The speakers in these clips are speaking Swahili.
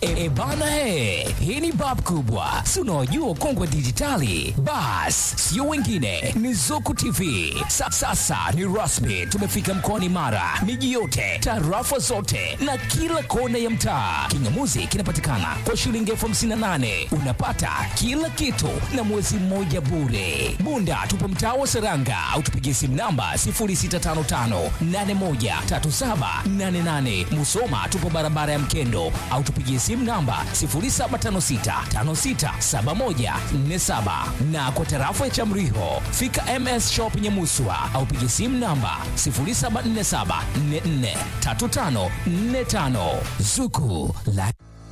E, bana he, hii ni bab kubwa, si unaojua ukongwe wa dijitali? Bas, sio wengine, ni Zuku TV. Sa, sasa ni rasmi, tumefika mkoani Mara, miji yote, tarafa zote na kila kona ya mtaa. Kingamuzi kinapatikana kwa shilingi elfu hamsini na nane unapata kila kitu na mwezi mmoja bure. Bunda tupo mtaa wa Seranga au tupigie simu namba 0655813788. Musoma tupo barabara ya Mkendo au tupigie simu namba 0756567147 na kwa tarafa ya Chamriho fika MS Shop Nyamuswa au pigie simu namba 0747443545 Zuku la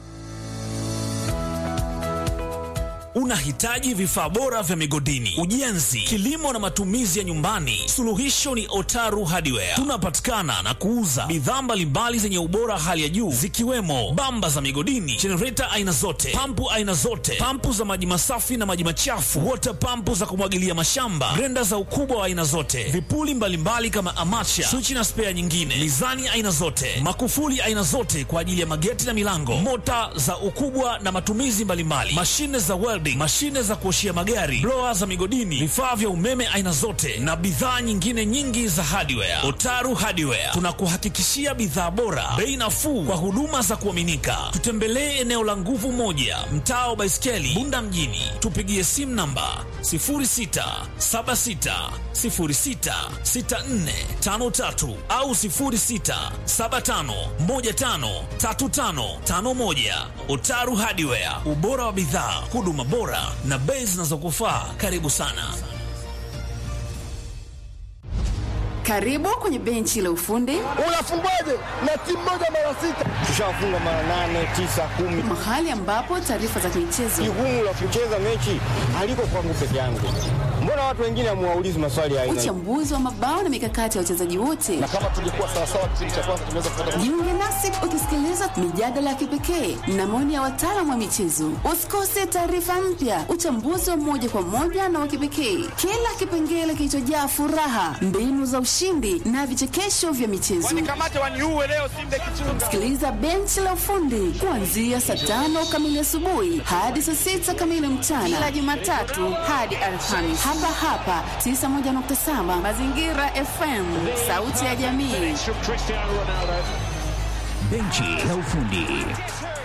Unahitaji vifaa bora vya migodini, ujenzi, kilimo na matumizi ya nyumbani? Suluhisho ni Otaru Hardware. Tunapatikana na kuuza bidhaa mbalimbali zenye ubora hali ya juu zikiwemo bamba za migodini, jenereta aina zote, pampu aina zote, pampu za maji masafi na maji machafu, water pampu za kumwagilia mashamba, grenda za ukubwa wa aina zote, vipuli mbalimbali kama amacha, swichi na spea nyingine, mizani aina zote, makufuli aina zote kwa ajili ya mageti na milango, mota za ukubwa na matumizi mbalimbali, mashine za welding, mashine za kuoshia magari, blower za migodini, vifaa vya umeme aina zote na bidhaa nyingine nyingi za hardware. Otaru Hardware tunakuhakikishia bidhaa bora, bei nafuu kwa huduma za kuaminika. Tutembelee eneo la Nguvu Moja, mtaa wa Baiskeli, Bunda mjini. Tupigie simu namba 0676066453 au 0675153551. Otaru Hardware, ubora wa bidhaa, huduma bora na bei zinazokufaa. Karibu sana. Karibu kwenye benchi la ufundi, Unafungwaje na timu moja mara sita? Tushafunga mara nane, tisa, kumi. mahali ambapo taarifa za michezo, Jukumu la kucheza mechi haliko kwangu peke yangu. Mbona watu wengine hamuwaulizi maswali ya aina hii? uchambuzi wa mabao na mikakati ya wachezaji wote. kama tungekuwa sawasawa kipindi cha kwanza tunaweza kupata Jiunge nasi ukisikiliza mijadala ya kipekee na maoni ya wataalamu wa michezo. Usikose taarifa mpya, uchambuzi wa moja kwa moja na wa kipekee, kila kipengele kilichojaa furaha, mbinu za ushindi na vichekesho vya michezo. Sikiliza benchi la ufundi kuanzia saa tano kamili asubuhi hadi saa sita kamili mchana, kila Jumatatu hadi Alhamisi, hapa hapa 91.7 Mazingira FM, sauti ya jamii. benchi la ufundi.